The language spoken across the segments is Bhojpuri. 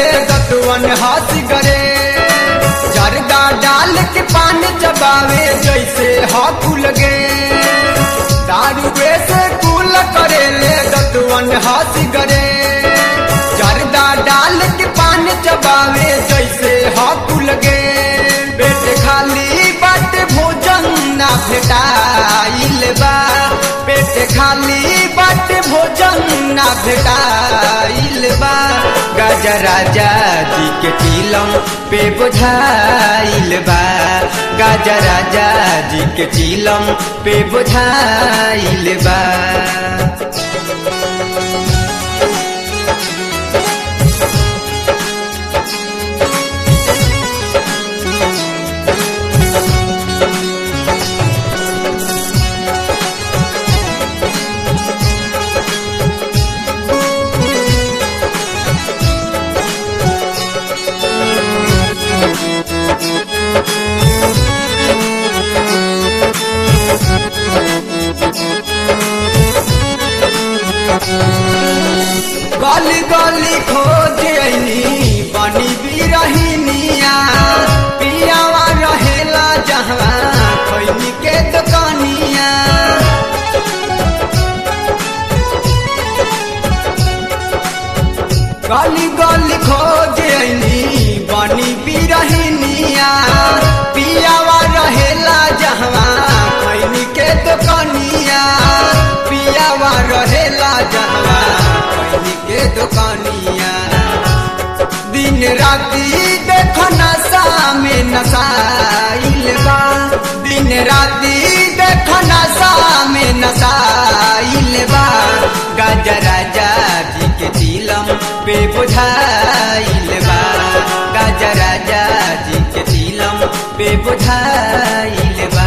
ले दतवन हंस गरे जरदा डाल के पान चबावे जैसे हाथुल गे दारू से कुल करे ले दतवन हंस गरे जरदा डाल के पान चबावे जैसे हाथुल गे पेट खाली बाट भोजन ना भेटाइल बा पेट खाली बाट भोजन ना भेटाइल बा गाजा राजा जी के चिलम पे बुझाइल बा गाजा राजा जी के चिलम पे बुझाइल बा गली गली खोज अइनी बनी बिरहिनिया पियावा रहेला जहाँ खैनी के दुकानिया गली गली खोज अइनी बनी बिरहिनिया पियावा रहेला जहाँ खैनी के दुकानिया पियावा रहेला जहाँ खैनी के दुकानिया दिन राती देखो नशा में नशाइल बा दिन राती देखो नशा में नशाइल बा गाजा राजा जी के दिलम पे बुझाइल बा गाजा राजा जी के दिलम पे बुझाइल बा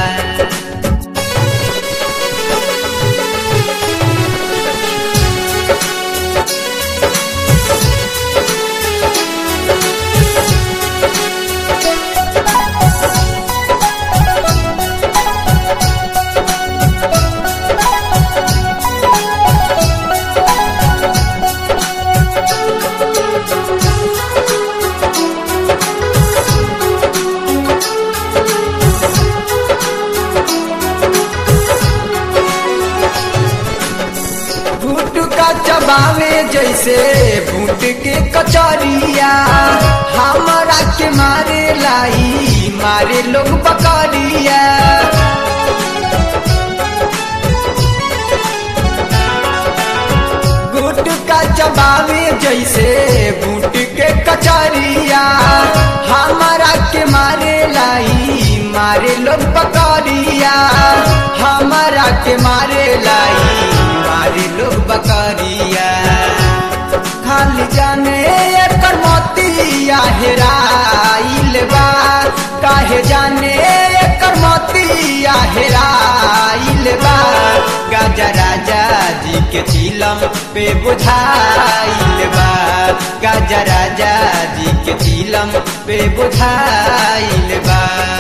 भूट का चबावे जैसे भूट के कचरिया हमारा के मारे लाई मारे लोग बकरिया गुट का चबावे जैसे बूट के कचरिया हमारा के मारे लाई मारे लोग बकरिया हमारा के मारे लाई मारे लोग बकरिया खाली जाने एकर मोतिया हेराइल बा काहे जाने एकर मोतिया हेराइल बा गाजा राजा जी के चिलम पे बुझाइल बा गाजा राजा जी के चिलम पे बुझाइल बा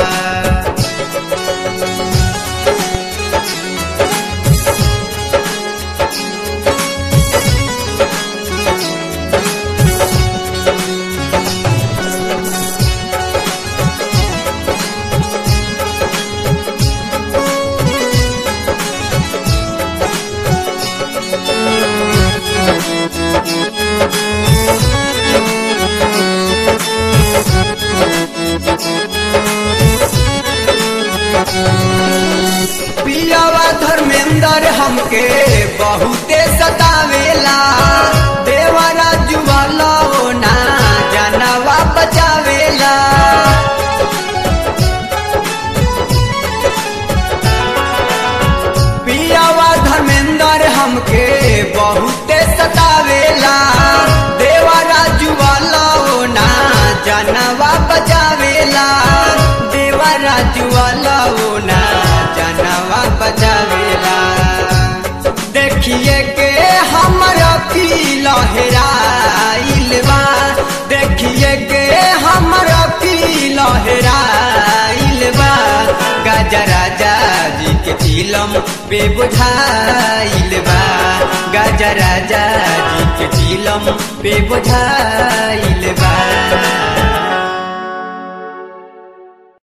पियावा धर्मेंद्र हमके बहुते सतावेला देवरा जुवाला ना जानवा बचावेला पियावा धर्मेंद्र हमके बहुते सतावेला देवरा जुवाला ना जानवा बचावेला देवरा जुवाला ना जानवा बचावेला देखिए के हमर पीला हेराइल बा देखिए के हमर पीला हेराइल बा गाजा राजा जी के चिलम पे बुझाइल बा गाजा राजा जी के चिलम पे बुझाइल बा